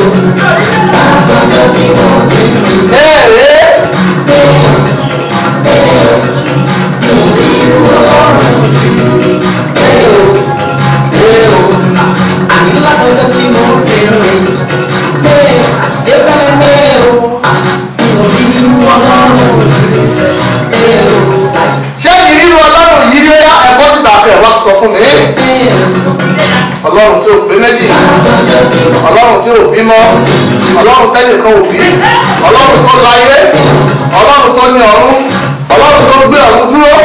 Látọjọ́ tí mo ti rí ẹ̀ẹ́rẹ́ irú ọlọ́run àní látọjọ́ tí mo ti rí pé efẹ́lẹ́ pé o mi ò rí irú ọlọ́run rí sẹ́ pé o ṣé ìrírú ọlọ́run yìí rí ẹ̀kọ́ síta kẹ́ ẹ̀ wá sọ fún mi pé ọlọ́run tí ò pé méjì látọjọ́ tí mo ọlọ́run tí ò bímọ ọlọ́run tẹ́nìkan ò bí ọlọ́run tó láyé ọlọ́run tó ní ọ̀run ọlọ́run tó gbé ọ̀run dúró.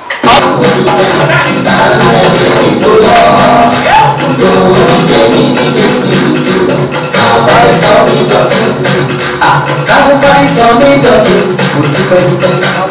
ti fò lọ lórí jẹ́mi ní Jésù káfárí sọ mí dọ̀tun káfárí sọ mí dọ̀tun kò dúpẹ́ dúpẹ́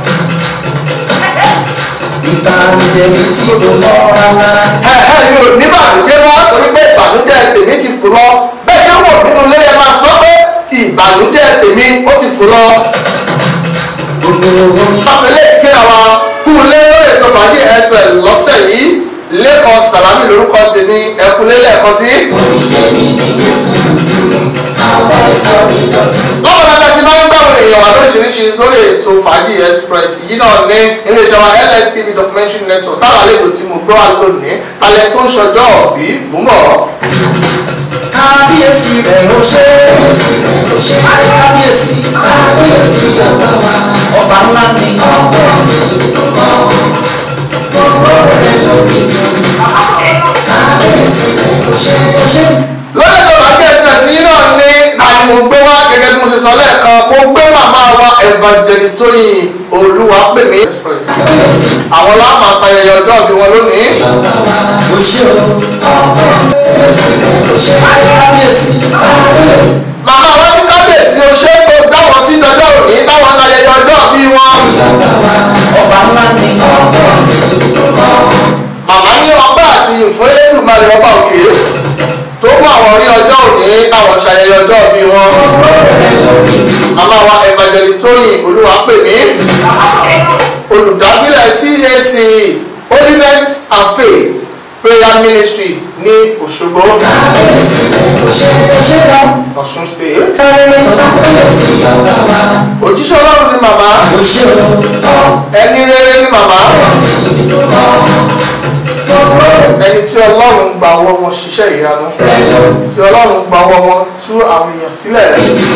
ìbànújẹ́ mi ti fò lọ rárá. ẹ ẹ mi ò ní ìbànújẹ́ wá torí pé ìbànújẹ́ tèmi ti fò lọ bẹ́ẹ̀ ṣé wò nínú ilé ẹ máa sọ pé ìbànújẹ́ tèmi ó ti fò lọ. gbogbo omi Àpẹẹlẹ kí àwa kú lé lórí ètò fàájì express lọ́sẹ̀ yìí lẹ́kọ̀ọ́ sàlámì lórúkọ tèmi ẹ̀kúnlé lẹ́ẹ̀kan sí. omi jẹ́mi ní Jésù káfárí sọ mí dọ̀tun. lọ́pọ̀lọpọ̀ ti máa ń gbàgbọ́ èèyàn wà lóríṣiríṣi lórí ètò fàájì express yìí náà ní iléeṣẹ́ wa lstv documentary network táwọn àlejò tí mo gbọ́ wà lónìí alẹ́ tó ń ṣọjọ́ ọ̀bí mú bọ̀. kábíyèsí rẹ̀ ó ṣe kábíyèsí kábíyèsí ọba wa ọba ńlá ni ọba tí ìfọwọ́ fọwọ́ rẹ̀ lórí mi kábíyèsí rẹ̀ ó ṣe ó ṣe lórí ètò fàájì express yìí náà ní àni mo gbé wá gẹ́gẹ́ bí mo ṣe sọ lẹ́ẹ̀kan mo gbé màmá wa evangelist tóyìn olúwa pè mí. kábíyèsí àwọn láàmà ṣayẹyẹ ọjọ́ ìbí wọn lónìí. ọba wa ó ṣe o ọba kábíyèsí rẹ̀ ó ṣe kábíyèsí kábíyèsí màmá wọn ní kábíyèsí o ṣé tó dáwọn sí dọjọ́ òní báwọn ṣayẹyẹ ọjọ́ ìbí wọn. ọba wa ọba ńlá ni ọba tí ìfọwọ́ màmá ní ọpẹ́ àti ìfún Elédùmarè ọba òkè tó mú àwọn rí ọjọ́ òní káwọn ṣayẹyẹ ọjọ́ ìbí wọn. rẹ̀ lórí mi màmá wa evangelist tóyìn olúwa pè mí olùdásílẹ̀ CAC holiness and faith prayer ministry ní Òṣogbo kábíyèsí rẹ̀ ó ṣe ó ṣe gan. Ọ̀ṣun state. kábíyèsí ọba wa òjíṣẹ́ ọlọ́run ni màmá ó ṣe o ẹni rere ni màmá ẹni tí ọlọ́run gba ọwọ́ wọn ṣiṣẹ́ ìyanu tí ọlọ́run gba ọwọ́ wọn tú àwọn èèyàn sílẹ̀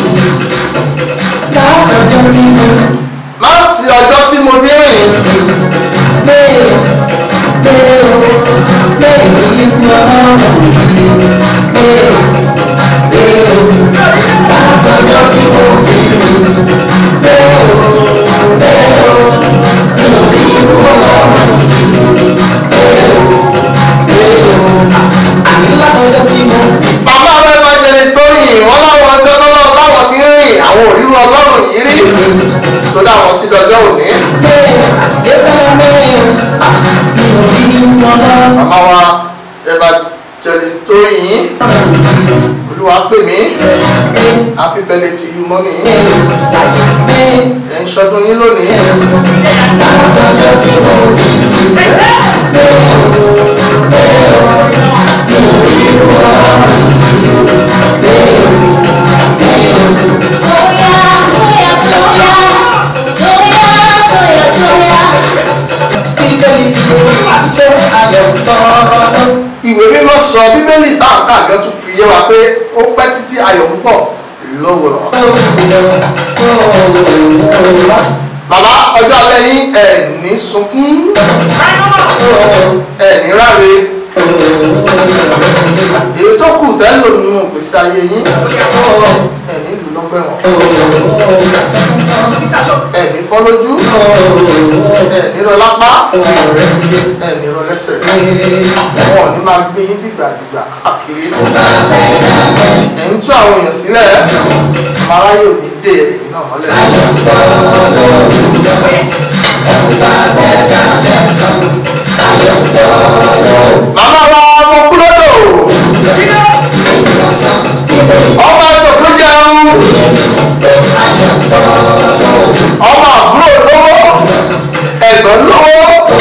látọjọ́ tí mo láti ọjọ́ tí mo ti rìn gbé gbé o gbé ìlú ọlọ́run gbé o gbé o látọjọ́ tí mo ti rìn gbé o gbé o ìlú ọlọ́run gbé o gbé o àní látọjọ́ tí mo ti bàbá àwọn evangelist tó yìn wọ́n láwọn ọjọ́ lọ́wọ́ táwọn ti ń rìn àwọn òrírú ọlọ́run yìí rí tó dá wọn sí dọjọ́ òní gbé efẹ́lẹ́ gbé mi ò rí irú ọlọ́run. màmá wa evangelist tó yìn olúwa pè mí happy birthday to you mọ́mí ẹ̀ ń ṣọdún yín lónìí ìwé mímọ́ sọ bíbélì táǹkà gan tún fi yé wa pé ó pẹ́ títí ayọ̀ ń bọ̀ lówùrọ̀. bàbá ọjọ́ alẹ́ yín ẹ̀ ní sunkún ẹ̀ ní ráre èyí tó kù tẹ́ lò nínú ìgbésí ayé yín ẹ̀ ní lù lọ́gbẹ̀wọ̀n ẹ̀ ní fọ́ lójú ẹ̀ ní rọ lápá ẹ̀ ní rọ lẹ́sẹ̀ wọn ò ní máa gbé yín dìgbàdìgbà káàkiri ẹ̀ ń tú àwọn èèyàn sílẹ̀ aráyé ò ní dé ẹ̀yìn náà mọ́lẹ̀. màmá wa mo kú lọ́dọ̀ ọmọ àtọ̀kú jẹun ọmọ àbúrò lówó ẹ̀gbọ́n lówó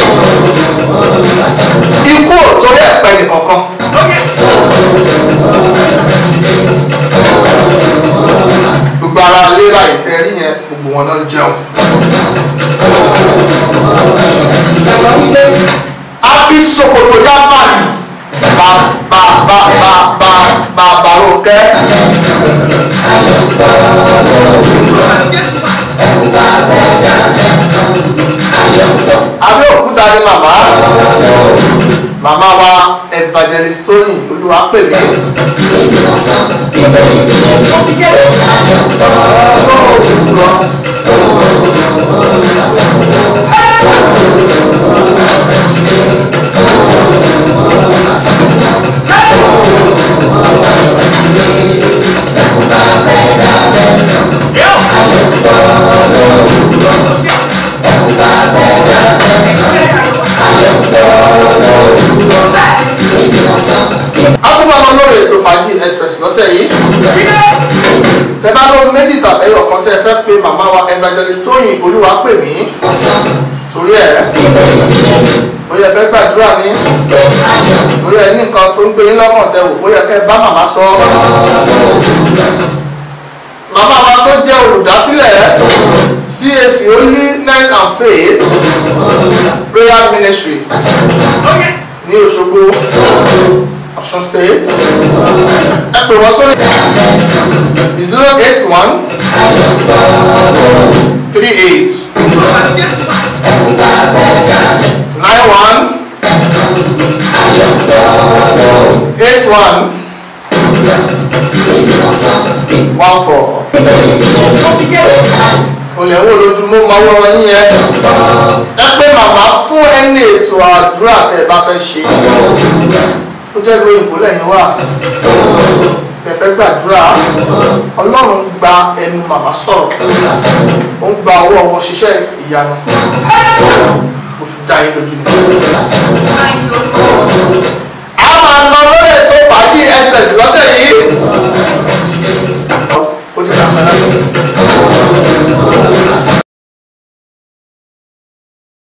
ikú ò torí ẹ̀pẹ́ nìkankan. wọn náà ń jẹun. Bàbá wípé àbí sokoto yá báyìí bá bá bá bá bá bá bá Rónkẹ́. Abẹ́òkúta ni màmá màmá wa evangelist Tóyìn Olúwapèmí. Akúmọ̀ ọmọ lórí ètò fàájì express lọ́sẹ̀ yìí. Tẹ bá lóhun méjì tàbí ọ̀kan tẹ́ ẹ fẹ́ pe màmá wa evangelist Tóyìn Olúwapèmí torí ẹ̀ bóyá ẹ fẹ́ gbàdúrà ní bóyá ẹ ní nǹkan tó ń gbé yín lọ́kàn tẹ wò bóyá kẹ́ ẹ bá màmá sọ. Màmá wa tó jẹ́ olùdásílẹ̀ CAC Holiness and Faith Prayer Ministry ní Òṣogbo Ọ̀ṣun State ẹ pè wọ́n sórí zero eight one three eight nine one eight one one four olè wo lójúmọ́ máa wọ́n yín yẹn ẹ pé màmá fún ẹni ètò àdúrà tẹ́ ẹ bá fẹ́ ṣe ó jẹ́ ìlú òyìnbó lẹ́yìn wà tẹ́ fẹ́ gbàdúrà ọlọ́run gba ẹnu màmá sọ̀rọ̀ ó ń gba ọwọ́ wọn ṣiṣẹ́ ìyanu mo fi dá yín lójú ni. a máa lọ lórí ètò fàájì express lọ́sẹ̀ yìí ó ti dàgbà náà.